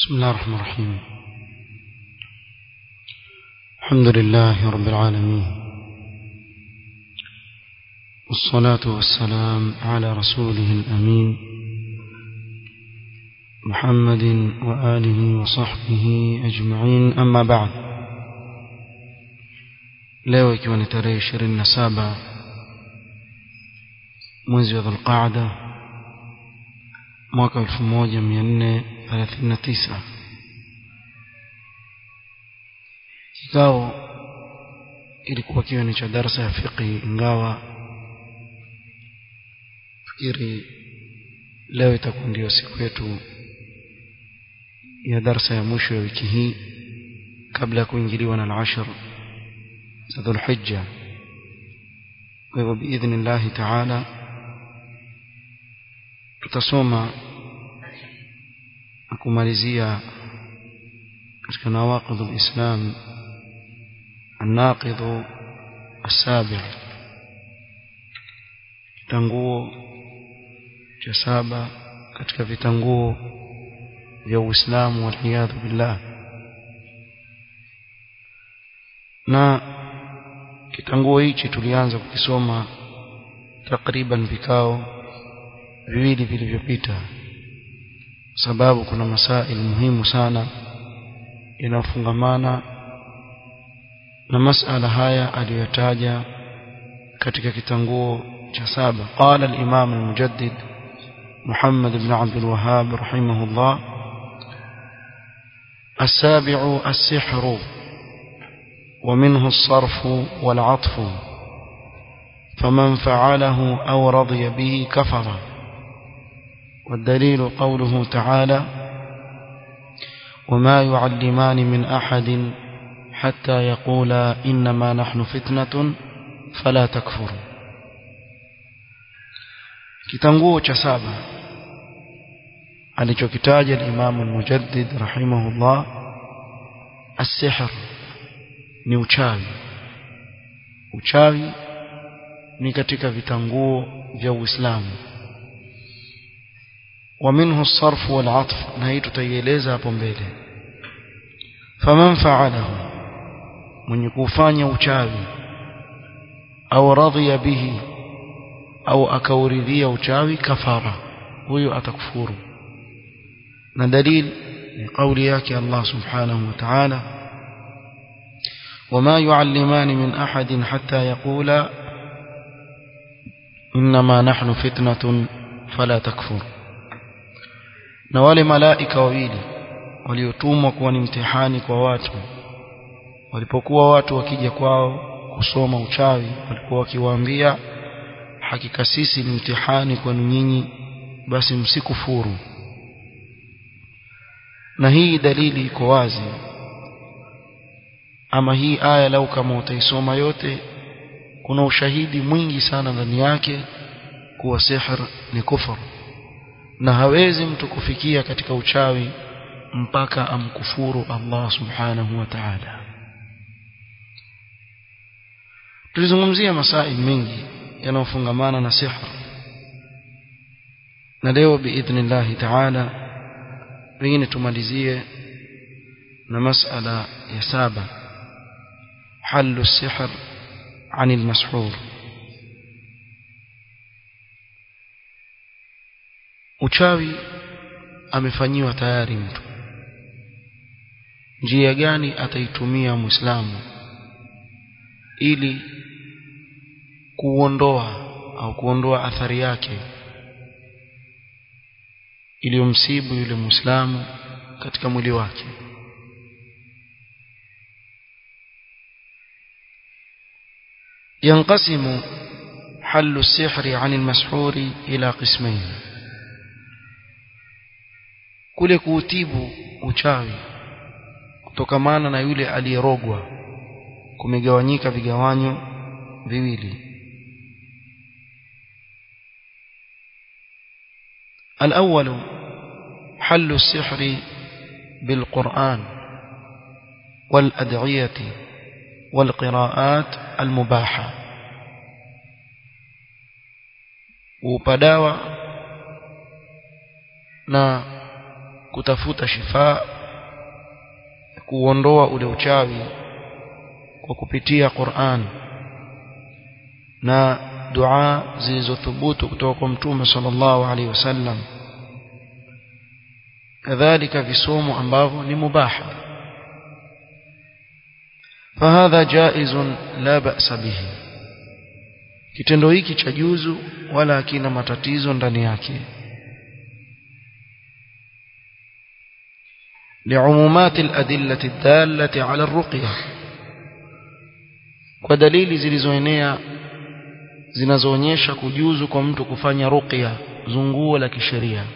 بسم الله الرحمن الرحيم الحمد لله رب العالمين والصلاة والسلام على رسوله الأمين محمد وآله وصحبه أجمعين أما بعد leo ikiwa ni tarehe ishirini na saba mwezi wa dhulqaada mwaka elfu moja mia nne thelathini na tisa kikao ilikuwa kiwa ni cha darsa ya fiqhi ingawa fikiri leo itakuwa ndio siku yetu ya darsa ya mwisho ya wiki hii kabla ya kuingiliwa na al-ashr za dhulhijja kwa hivyo biidhnillahi taala tutasoma na kumalizia katika nawaqidh al-islam الناقض السابع kitanguo cha saba katika vitanguo vya Uislamu waliyadhu billah na kitanguo hichi tulianza kukisoma takriban vikao viwili vilivyopita sababu kuna masaili muhimu sana yanayofungamana na masala haya aliyotaja katika kitanguo cha saba qala al-imam al-mujaddid محمد بن عبد الوهاب رحمه الله السابع السحر ومنه الصرف والعطف فمن فعله أو رضي به كفر والدليل قوله تعالى وما يعلمان من أحد حتى يقولا إنما نحن فتنة فلا تكفر kitanguo cha saba alichokitaja al-Imam al-Mujaddid rahimahullah as-sihr ni uchawi uchawi ni katika vitanguo vya Uislamu wa minhu as-sarf wal-'atf na hii tutaieleza hapo mbele faman fa'alahu mwenye kufanya uchawi au radhiya bihi au akauridhia uchawi kafara huyo atakufuru na dalil ni kauli yake Allah subhanahu wa ta'ala وما يعلمان من أحد حتى يقولا إنما نحن فتنة فلا تكفر na wale malaika wawili waliotumwa kuwa ni mtihani kwa watu walipokuwa watu wakija kwao kusoma uchawi walikuwa wakiwaambia hakika sisi ni mtihani kwenu nyinyi basi msikufuru na hii dalili iko wazi ama hii aya lau kama utaisoma yote kuna ushahidi mwingi sana ndani yake kuwa sihr ni kufur na hawezi mtu kufikia katika uchawi mpaka amkufuru Allah subhanahu wa ta'ala tulizungumzia masaili mengi yanayofungamana na sihr na leo biidhnillah ta'ala pengine tumalizie na masala ya saba حل السحر عن المسحور uchawi amefanyiwa tayari mtu njia gani ataitumia muislamu ili kuondoa au kuondoa athari yake iliyomsibu yule muislamu katika mwili wake ينقسم حل السحر عن المسحور إلى قسمين kule kuutibu uchawi kutokamana na yule aliyerogwa kumegawanyika vigawanyo viwili الأول حل السحر بالقرآن والأدعية والقراءات المباحة وبداوة na kutafuta shifaa kuondoa ule uchawi kwa kupitia Qur'an na dua zilizothubutu kutoka kwa mtume sallallahu alaihi wasallam kadhalika visomo ambavyo ni mubaha فهذا جائز لا بأس به kitendo hiki cha juzu wala hakina matatizo ndani yake لعمومات الأدلة الدالة على الرقية kwa dalili zilizoenea zinazoonyesha kujuzu kwa mtu kufanya ruqya zunguo la kisheria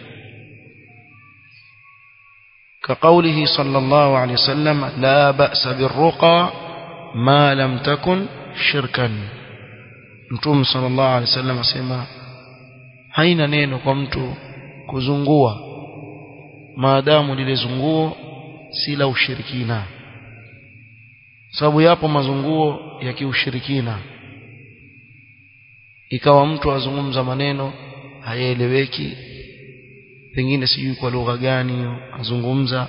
كقوله صلى الله عليه وسلم لا بأس بالرقى ما لم تكن شركا mtume sallallahu alaihi wasallam asema haina neno kwa mtu kuzungua maadamu lile zunguo si la ushirikina sababu yapo mazunguo ya kiushirikina ikawa mtu azungumza maneno hayaeleweki pengine sijui kwa lugha gani hiyo azungumza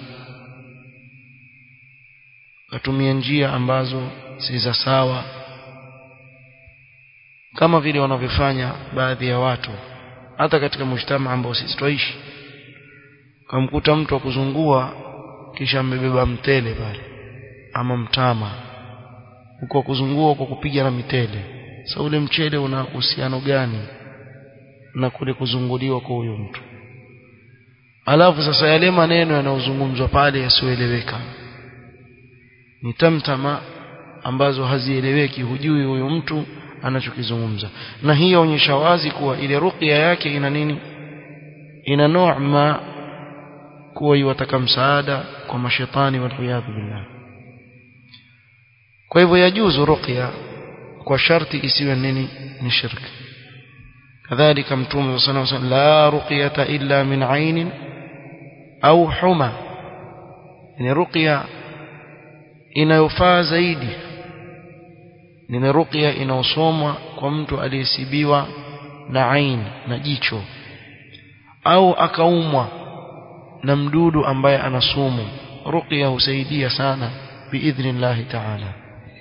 atumia njia ambazo si za sawa kama vile wanavyofanya baadhi ya watu hata katika mshtama ambao sisi twaishi kamkuta mtu akuzungua kisha amebeba mtele pale ama mtama huko kuzungua kwa kupiga na mitele sasa ule mchele una uhusiano gani na kule kuzunguliwa kwa huyo mtu alafu sasa yale maneno yanayozungumzwa pale yasioeleweka ni tamtama ambazo hazieleweki hujui huyo mtu anachokizungumza na hii yaonyesha wazi kuwa ile ruqya yake ina nini ina noema kuwa iwataka msaada kwa mashetani waliyadhu billah kwa hivyo yajuzu ruqya kwa sharti isiwe nini ni shirki kadhalika mtume sallallahu alayhi wasallam la ruqyata illa min ainin au huma ni ruqya inayofaa zaidi ni ruqya inaosomwa kwa mtu aliyesibiwa na ain na jicho au akaumwa na mdudu ambaye ana sumu ruqya husaidia sana biidhnillah ta'ala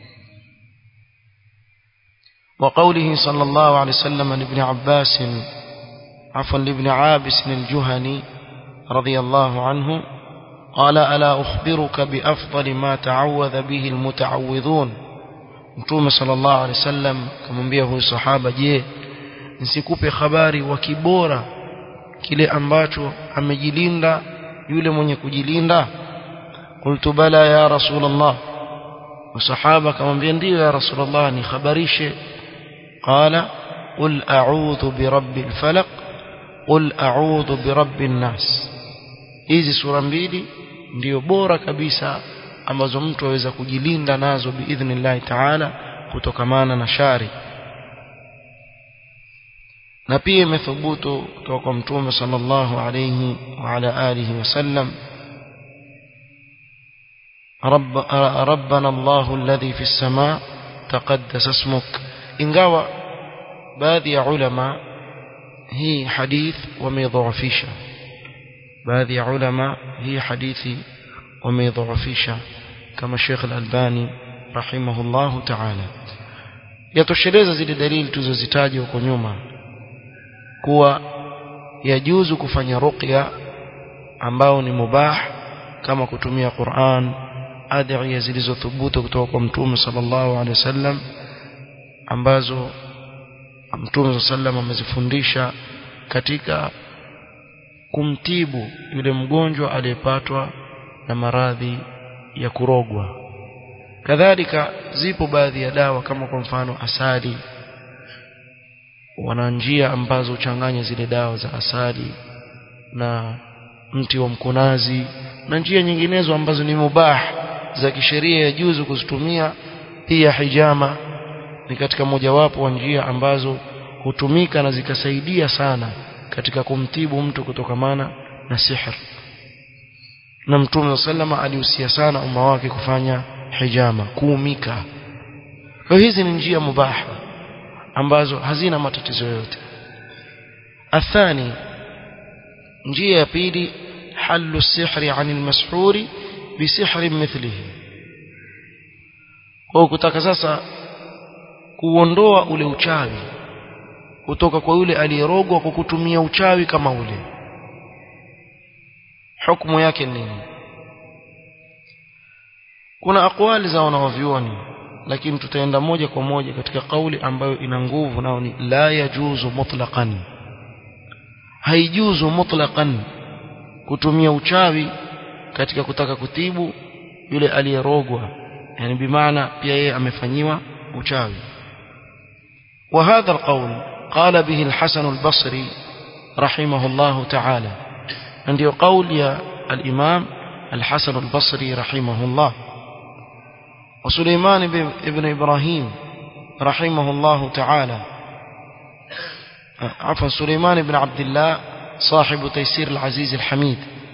وقوله صلى الله عليه وسلم لابن عباس عفوا لابن عابس الجهني رضي الله عنه قال ألا أخبرك بأفضل ما تعوذ به المتعوذون Mtume sallallahu alaihi wasallam kamwambia huyu sahaba je nisikupe habari wa kibora kile ambacho amejilinda yule mwenye kujilinda qultu bala ya rasulullah wasahaba kamwambia ndiyo ya rasulullah ni khabarishe qala qul a'udhu birabbil falaq qul a'udhu birabbin nas hizi sura mbili ndiyo bora kabisa ambazo mtu aweza kujilinda nazo biidhnillahi taala kutokamana na shari na pia imethubutu kutoka kwa mtume sallallahu alayhi wa ala alihi wasallam رب ربنا الله الذي في السماء تقدس اسمك ingawa baadhi ya ulama hii hadith wameidhaifisha baadhi ya ulama hii hadithi wameidhaifisha kama Sheikh Al-Albani rahimahullahu ta'ala yatosheleza zile dalili tulizozitaja huko nyuma kuwa yajuzu kufanya ruqya ambao ni mubah kama kutumia Qur'an adhiya zilizothubutu kutoka kwa Mtume sallallahu alaihi wasallam ambazo Mtume sallam amezifundisha katika kumtibu yule mgonjwa aliyepatwa na maradhi ya kurogwa kadhalika zipo baadhi ya dawa kama kwa mfano asali wana njia ambazo uchanganya zile dawa za asali na mti wa mkunazi na njia nyinginezo ambazo ni mubah za kisheria ya juzu kuzitumia pia hijama ni katika mojawapo wa njia ambazo hutumika na zikasaidia sana katika kumtibu mtu kutokamana na sihr na mtume sallama alihusia sana umma wake kufanya hijama kuumika kwa hizi ni njia mubaha ambazo hazina matatizo yote athani njia ya pili حل السحر عن المسحور بسحر مثله kwa kutaka sasa kuondoa ule uchawi kutoka kwa yule aliyerogwa kwa kutumia uchawi kama ule hukumu yake nini kuna akwali za wanawavyuoni lakini tutaenda moja kwa moja katika kauli ambayo ina nguvu nao ni la yajuzu mutlaqan haijuzu mutlaqan kutumia uchawi katika kutaka kutibu yule aliyerogwa yani bimaana pia yeye amefanyiwa uchawi وهذا القول قال به الحسن البصري رحمه الله تعالى عندي قول يا الإمام الحسن البصري رحمه الله وسليمان بن إبراهيم رحمه الله تعالى عفوا سليمان بن عبد الله صاحب تيسير العزيز الحميد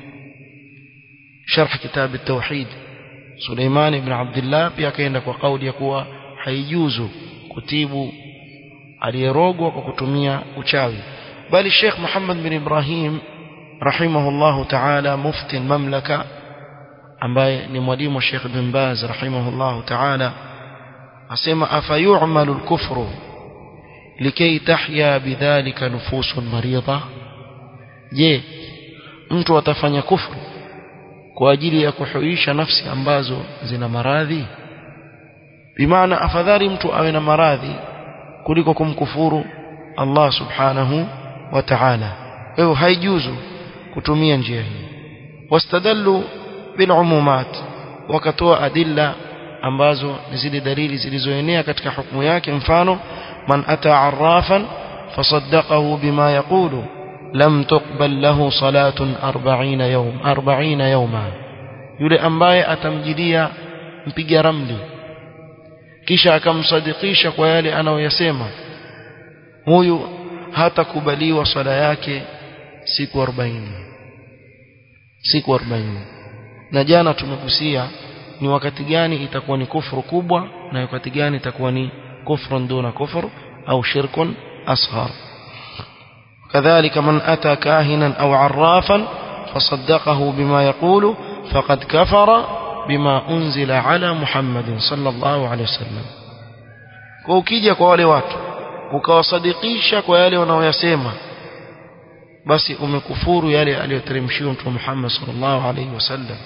شرح كتاب التوحيد سليمان بن عبد الله pia kaenda kwa kauli ya kuwa haijuzu kutibu aliyerogwa kwa kutumia uchawi bali Sheikh Muhammad bin Ibrahim rahimahullahu ta'ala mufti mamlaka ambaye ni mwalimu wa Sheikh bin Baz rahimahullahu ta'ala asema afayu'malu al-kufru likay tahya bidhalika nufusun maridha je mtu atafanya kufru kwa ajili ya kuhuisha nafsi ambazo zina maradhi bimaana afadhali mtu awe na maradhi kuliko kumkufuru Allah subhanahu wa ta'ala kwa hiyo haijuzu kutumia njia hii wastadallu bilumumat wakatoa adilla ambazo ni zile dalili zilizoenea katika hukumu yake mfano man ata arrafan fasaddaqahu bima yaqulu lam tuqbal lahu salatun 40 yawm 40 yawma yule ambaye atamjidia mpiga ramli kisha akamsadikisha kwa yale anayoyasema huyu hatakubaliwa swala yake siku 40 siku 40 na jana tumegusia ni wakati gani itakuwa ni kufuru kubwa na wakati gani itakuwa ni kufrun duna kufur au shirkun asghar كذلك من أتى كاهنا أو عرافا فصدقه بما يقول فقد كفر بما أنزل على محمد صلى الله عليه وسلم kwa ukija kwa wale watu ukawasadikisha kwa yale wanaoyasema basi umekufuru yale aliyoteremshiwa mtume Muhammad sallallahu alaihi wasallam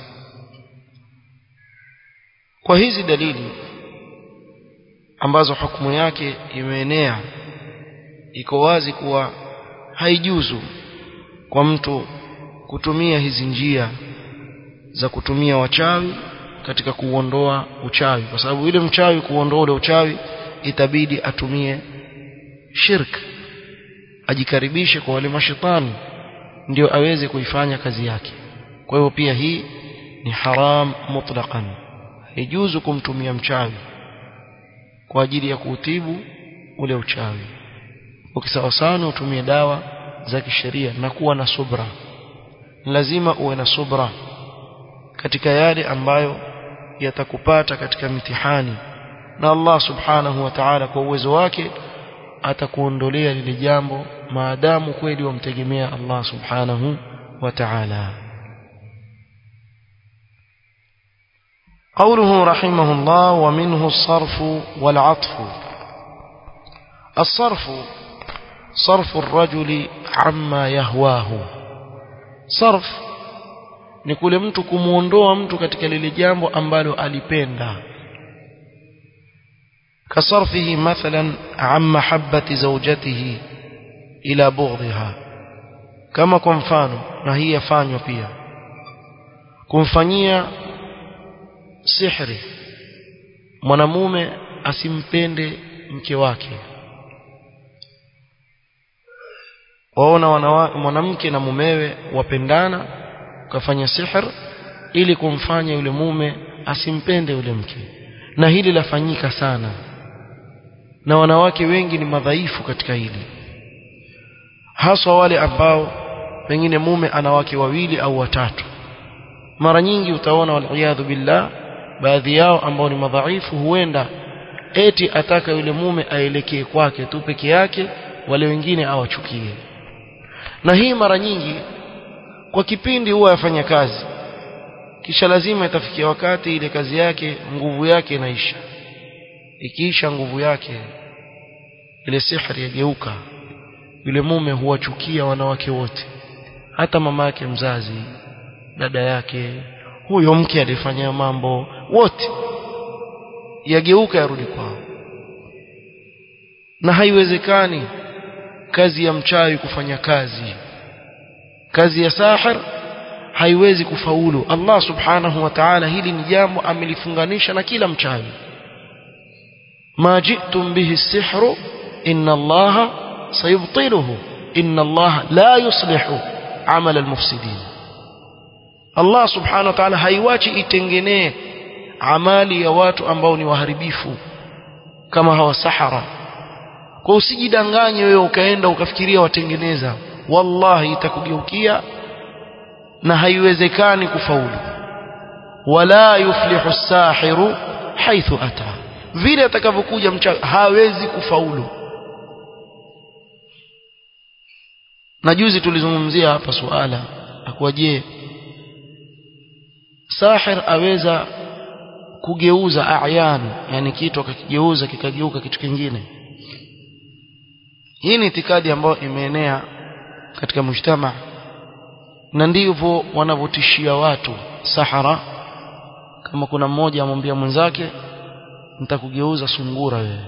kwa hizi dalili ambazo hukumu yake imeenea iko wazi kuwa haijuzu kwa mtu kutumia hizi njia za kutumia wachawi katika kuondoa uchawi kwa sababu yule mchawi kuondoa ule uchawi itabidi atumie shirk ajikaribishe kwa wale mashetani ndio aweze kuifanya kazi yake kwa hivyo pia hii ni haram mutlaqan haijuzu kumtumia mchawi kwa ajili ya kuutibu ule uchawi ukisawa sana utumie dawa za kisheria na kuwa na subra lazima uwe na subra katika yale ambayo yatakupata katika mitihani na Allah subhanahu wa ta'ala kwa uwezo wake atakuondolea lile jambo maadamu kweli wamtegemea Allah subhanahu wa ta'ala قوله رحمه الله ومنه الصرف والعطف الصرف صرف الرجل عما يهواه صرف ni kule mtu kumuondoa mtu katika lile jambo ambalo alipenda kasarfihi mathalan an mahabbati zawjatihi ila bughdha kama kwa mfano na hii yafanywa pia kumfanyia sihri mwanamume asimpende mke wake waona mwanamke na mumewe wapendana ukafanya sihr ili kumfanya yule mume asimpende yule mke na hili lafanyika sana na wanawake wengi ni madhaifu katika hili haswa wale ambao pengine mume ana wake wawili au watatu mara nyingi utaona waliyadhu billah baadhi yao ambao ni madhaifu huenda eti ataka yule mume aelekee kwake tu peke yake wale wengine awachukie na hii mara nyingi kwa kipindi huwa yafanya kazi kisha lazima itafikia wakati ile kazi yake nguvu yake inaisha ikiisha nguvu yake ile sihri yageuka yule mume huwachukia wanawake wote hata mama yake mzazi dada yake huyo mke alifanya mambo wote yageuka yarudi kwao na haiwezekani kazi ya mchawi kufanya kazi kazi ya sahir haiwezi kufaulu Allah subhanahu wa ta'ala hili ni jambo amelifunganisha na kila mchawi ma ji'tum bihi as-sihru inna Allah sayubtiluhu inna Allah la yuslihu amal al-mufsidin Allah subhanahu wa ta'ala haiwachi itengenee amali ya watu ambao ni waharibifu kama hawa sahara kwa usijidanganye wewe ukaenda ukafikiria watengeneza wallahi itakugeukia na haiwezekani kufaulu wala yuflihu sahiru haithu ata vile atakavyokuja mchawi hawezi kufaulu na juzi tulizungumzia hapa suala akuwa je sahir aweza kugeuza ayan yani kitu akakigeuza kikageuka kitu kingine hii ni itikadi ambayo imeenea katika mujtama na ndivyo wanavyotishia watu sahara kama kuna mmoja amwambia mwenzake nitakugeuza sungura wewe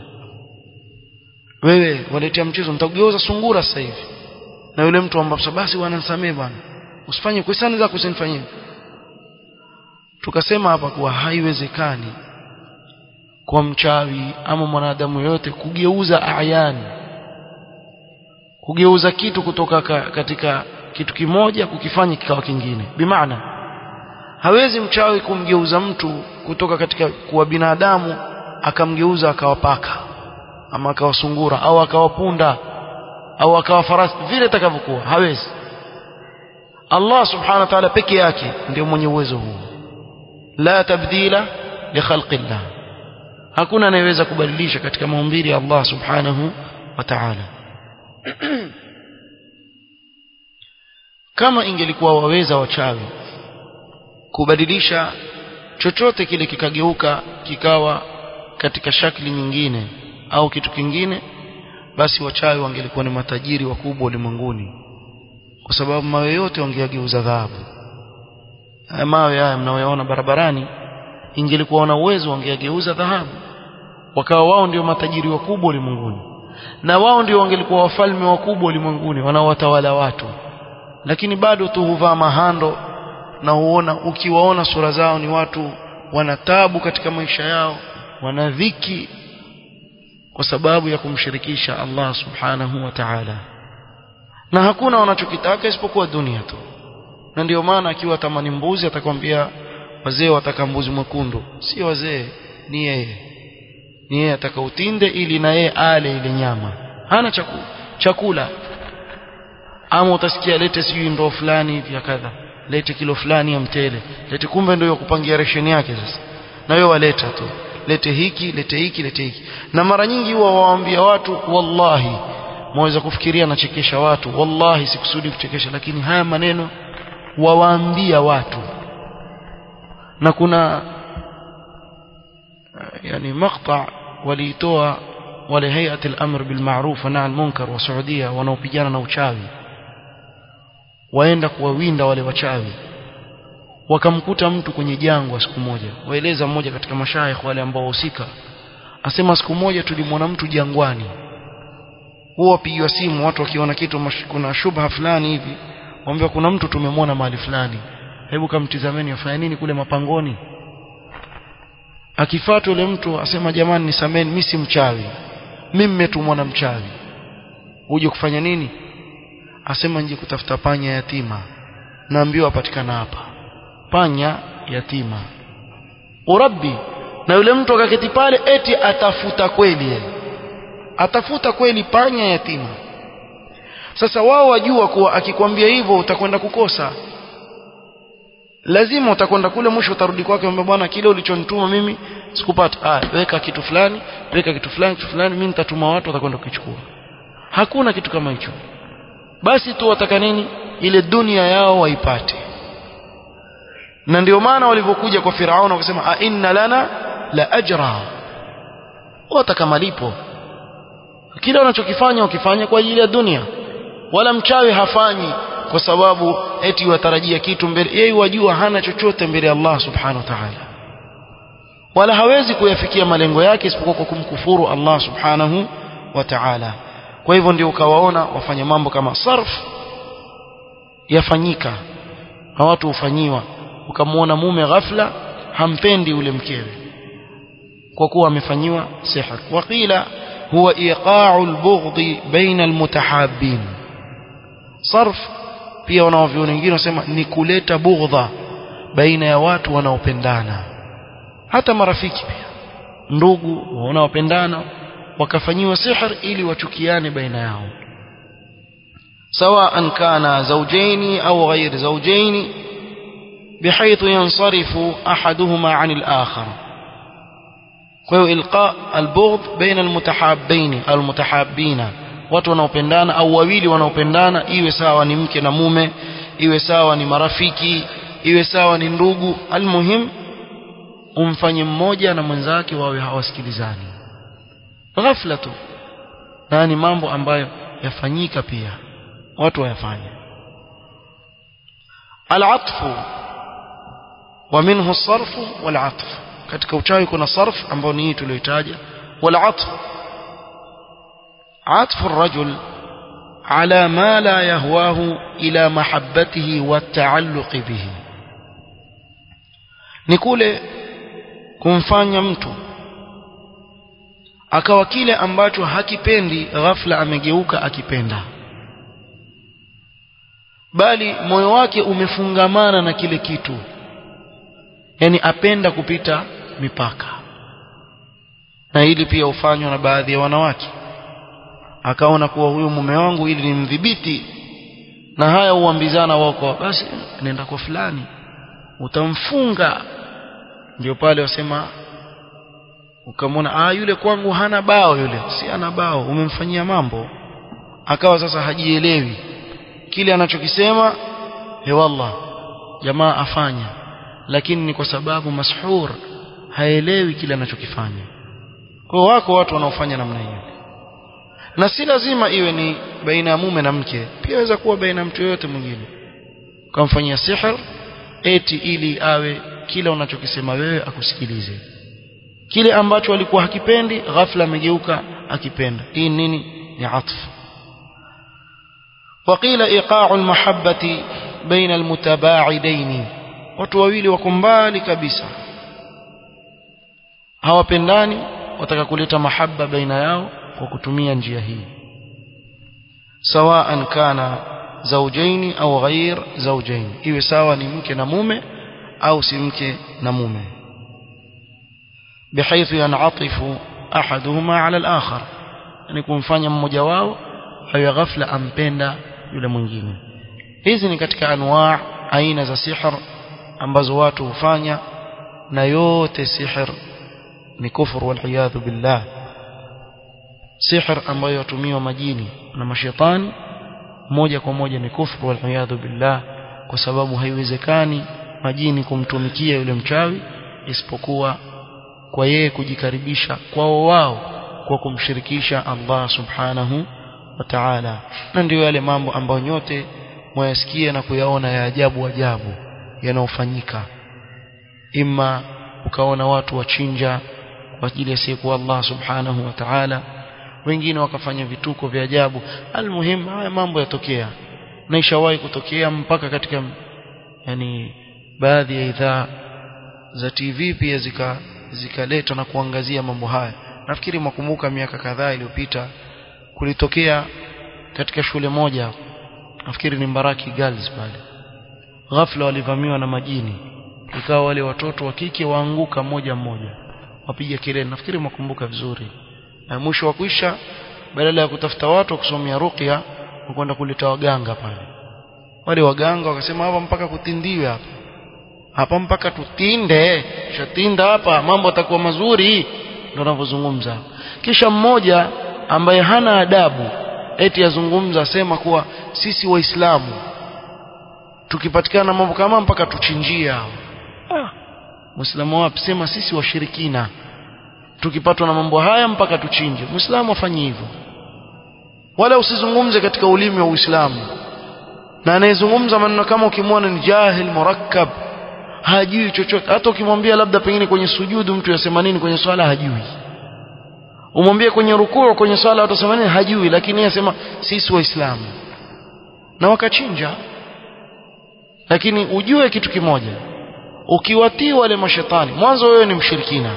wewe waletea mchezo nitakugeuza sungura sasa hivi na yule mtu ambaye basi wananisamee bwana usifanye kwa sana zako usinifanyie tukasema hapa kuwa haiwezekani kwa mchawi ama mwanadamu yote kugeuza ayani kugeuza kitu kutoka ka, katika kitu kimoja kukifanya kikawa kingine bimaana hawezi mchawi kumgeuza mtu kutoka katika kuwa binadamu akamgeuza akawa paka ama akawa sungura au akawa punda au akawa farasi vile itakavyokuwa hawezi Allah subhanahu wa ta'ala peke yake ndio mwenye uwezo huo la tabdila li khalqillah hakuna anayeweza kubadilisha katika maumbile ya Allah subhanahu wa ta'ala kama ingelikuwa waweza wachawi kubadilisha chochote kile kikageuka kikawa katika shakli nyingine au kitu kingine basi wachawi wangelikuwa ni matajiri wakubwa ulimwenguni kwa sababu mawe yote wangeyageuza dhahabu haya mawe haya mnayoyaona barabarani ingelikuwa wana uwezo wangeyageuza dhahabu wakawa wao ndio matajiri wakubwa ulimwenguni na wao ndio wangelikuwa wafalme wakubwa ulimwenguni wanaowatawala watu lakini bado tu huvaa mahando na huona ukiwaona sura zao ni watu wana tabu katika maisha yao wana dhiki kwa sababu ya kumshirikisha Allah subhanahu wa ta'ala na hakuna wanachokitaka isipokuwa dunia tu na ndio maana akiwa tamani mbuzi atakwambia wazee wataka mbuzi mwekundu si wazee ni yeye ni yeye atakautinde ili na yeye ale ile nyama hana chakula chakula ama utasikia lete sijui ndoo fulani hivi ya kadha lete kilo fulani ya mtele lete kumbe ndio kupangia resheni yake sasa na wewe waleta tu lete hiki lete hiki lete hiki na mara nyingi huwa waambia watu wallahi mwaweza kufikiria nachekesha watu wallahi sikusudi kuchekesha lakini haya maneno wawaambia watu na kuna yani maqta waliitoa wale hayat al-amr bil ma'ruf wa nahy al-munkar wa Saudia wanaopigana na uchawi waenda kuwawinda wale wachawi wakamkuta mtu kwenye jangwa siku moja waeleza mmoja katika mashaikh wale ambao wahusika asema siku moja tulimwona mtu jangwani huwa wapigiwa simu watu wakiona kitu kuna shubha fulani hivi waambia kuna mtu tumemwona mahali fulani hebu kamtizameni afanya nini kule mapangoni akifuata yule mtu asema jamani nisameni mimi si mchawi mimi mmetumwa na mchawi uje kufanya nini asema nje kutafuta panya yatima naambiwa apatikana hapa panya yatima urabbi na yule mtu akaketi pale eti atafuta kweli yeye atafuta kweli panya yatima sasa wao wajua kuwa akikwambia hivyo utakwenda kukosa lazima utakwenda kule mwisho utarudi kwake mwambie bwana kile ulichonituma mimi sikupata ah weka kitu fulani weka kitu fulani kitu fulani mimi nitatuma watu watakwenda kukichukua hakuna kitu kama hicho basi tu wataka nini ile dunia yao waipate na ndio maana walivyokuja kwa Firauna wakasema a inna lana la ajra wataka malipo kile wanachokifanya wakifanya kwa ajili ya dunia wala mchawi hafanyi kwa sababu eti watarajia kitu mbele yeye wajua hana chochote mbele ya Allah subhanahu wa ta'ala wala hawezi kuyafikia malengo yake isipokuwa kwa kumkufuru Allah subhanahu wa ta'ala kwa hivyo ndio ukawaona wafanya mambo kama sarf yafanyika na watu hufanyiwa ukamwona mume ghafla hampendi ule mkewe kwa kuwa amefanyiwa sihr waqila huwa iqa'u al-bughd baina al-mutahabbin sarf pia wanaoviona wengine wasema ni kuleta bughdha baina ya watu wanaopendana hata marafiki pia ndugu wanaopendana wakafanyiwa sihr ili wachukiane baina yao سواء كان زوجين أو غير زوجين بحيث ينصرف أحدهما عن الآخر kwa ilqa albughd baina almutahabbain almutahabbina watu wanaopendana au wawili wanaopendana iwe sawa ni mke na mume iwe sawa ni marafiki iwe sawa ni ndugu almuhim umfanye mmoja na mwenzake wawe hawasikilizani ghafla tu na ni mambo ambayo yafanyika pia watu wayafanya العطف ومنه الصرف والعطف katika uchawi kuna sarf ambao ni hii tuliyotaja والعطف عطف الرجل على ما لا يهواه إلى محبته والتعلق به ni kule kumfanya mtu akawa kile ambacho hakipendi ghafla amegeuka akipenda bali moyo wake umefungamana na kile kitu yani apenda kupita mipaka na hili pia hufanywa na baadhi ya wanawake akaona kuwa huyu mume wangu ili nimdhibiti na haya huambizana wako basi nenda kwa fulani utamfunga ndio pale wasema ukamwona ah yule kwangu hana bao yule si ana bao umemfanyia mambo akawa sasa hajielewi kile anachokisema he wallah jamaa afanya lakini ni kwa sababu mashhur haelewi kile anachokifanya kwa wako watu wanaofanya namna hiyo na si lazima iwe ni baina ya mume na mke pia inaweza kuwa baina ya mtu yoyote mwingine ukamfanyia sihr eti ili awe kile unachokisema wewe akusikilize kile ambacho alikuwa hakipendi ghafla amegeuka akipenda hii nini ni atfu وقيل إيقاع المحبة بين المتباعدين watu wawili wako mbali kabisa hawapendani wataka kuleta mahaba baina yao kwa kutumia njia hii sawaan kana zaujaini au ghair zaujaini iwe sawa ni mke na mume au si mke na mume بحيث ينعطف أحدهما على الآخر يعني kumfanya mmoja wao awe ghafla ampenda yule mwingine hizi ni katika anwaa aina za sihr ambazo watu hufanya na yote sihr ni kufur waliyadhu billah sihr ambayo yatumiwa majini na mashetani moja kwa moja ni kufur waliyadhu billah kwa sababu haiwezekani majini kumtumikia yule mchawi isipokuwa kwa yeye kujikaribisha kwao wao kwa kumshirikisha Allah subhanahu wa ta'ala na ndio yale mambo ambayo nyote mwayasikia na kuyaona ya ajabu ajabu yanayofanyika ima ukaona watu wachinja kwa ajili ya siku Allah subhanahu wa ta'ala wengine wakafanya vituko vya ajabu almuhim haya mambo yatokea na ishawahi kutokea mpaka katika yani baadhi ya idhaa za TV pia zika zikaletwa na kuangazia mambo haya nafikiri mwakumbuka miaka kadhaa iliyopita kulitokea katika shule moja nafikiri ni Mbaraki Girls pale ghafla walivamiwa na majini ikawa wale watoto wa kike waanguka moja mmoja wapiga kelele nafikiri mwakumbuka vizuri na mwisho wa kuisha badala ya kutafuta watu kusomea ruqya wakwenda kuleta waganga pale wale waganga wakasema hapa mpaka kutindiwe hapa hapa mpaka tutinde shatinda hapa mambo yatakuwa mazuri ndio wanavyozungumza kisha mmoja ambaye hana adabu eti azungumza asema kuwa sisi waislamu tukipatikana mambo kama mpaka tuchinjie hao ah muislamu wapi sema sisi washirikina tukipatwa na mambo haya mpaka tuchinje muislamu afanye hivyo wala usizungumze katika ulimi wa uislamu na anayezungumza maneno kama ukimwona ni jahil murakkab hajui chochote hata ukimwambia labda pengine kwenye sujudu mtu yasema nini kwenye swala hajui umwambie kwenye rukuu kwenye swala utasema nini hajui lakini yeye asema sisi waislamu na wakachinja lakini ujue kitu kimoja ukiwatii wale mashetani mwanzo wewe ni mshirikina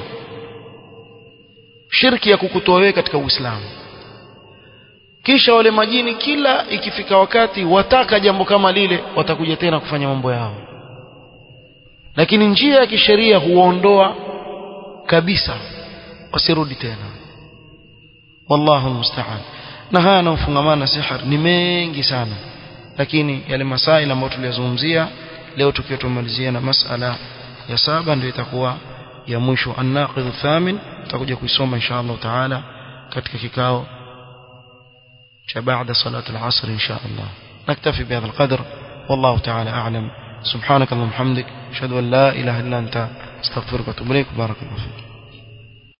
shirki ya kukutoa wewe katika uislamu kisha wale majini kila ikifika wakati wataka jambo kama lile watakuja tena kufanya mambo yao lakini njia ya kisheria huondoa kabisa wasirudi tena wallahu musta'an na haya yanayofungamana na sihar ni mengi sana lakini yale masaila ambayo tuliyazungumzia leo tukiwa tumalizia na masala ya saba ndio itakuwa ya mwisho an-naqid thamin tutakuja kuisoma insha Allah taala katika kikao cha baada salat al-asr insha Allah naktafi bihadha al-qadr والله تعالى أعلم سبحانك اللهم وبحمدك أشهد أن لا إله إلا أنت استغفرك وأتوب إليك بارك الله فيك